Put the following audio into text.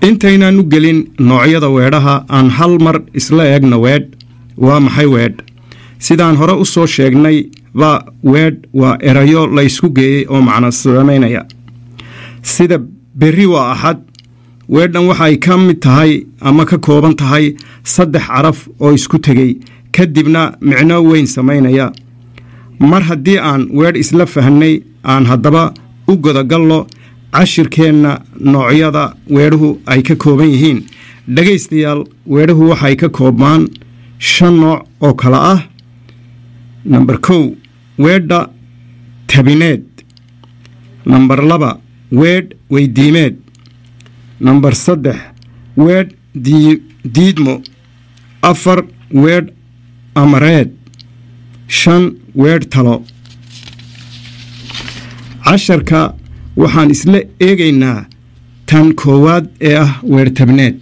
intaynaan u gelin noocyada weedhaha aan hal mar isla eegno weedh waa maxay weedh sidaan hore u soo sheegnay ba weedh waa erayo la ysku geeyey oo macno samaynaya sida berri waa axad weedhan waxay ka mid tahay ama ka kooban tahay saddex caraf oo isku tegey kadibna micno weyn samaynaya mar haddii aan weedh isla fahnay aan haddaba u godagallo cashirkeenna noocyada weedhuhu ay ka kooban yihiin dhegaystayaal weedhuhu waxay ka koobmaan shan nooc oo kale ah namber kow weedha tabineed namber laba weedh weydiimeed namber saddex weedh diidmo afar weedh amareed shan weedh talo casharka waxaan isla eegaynaa tan koowaad ee ah weedh tabneed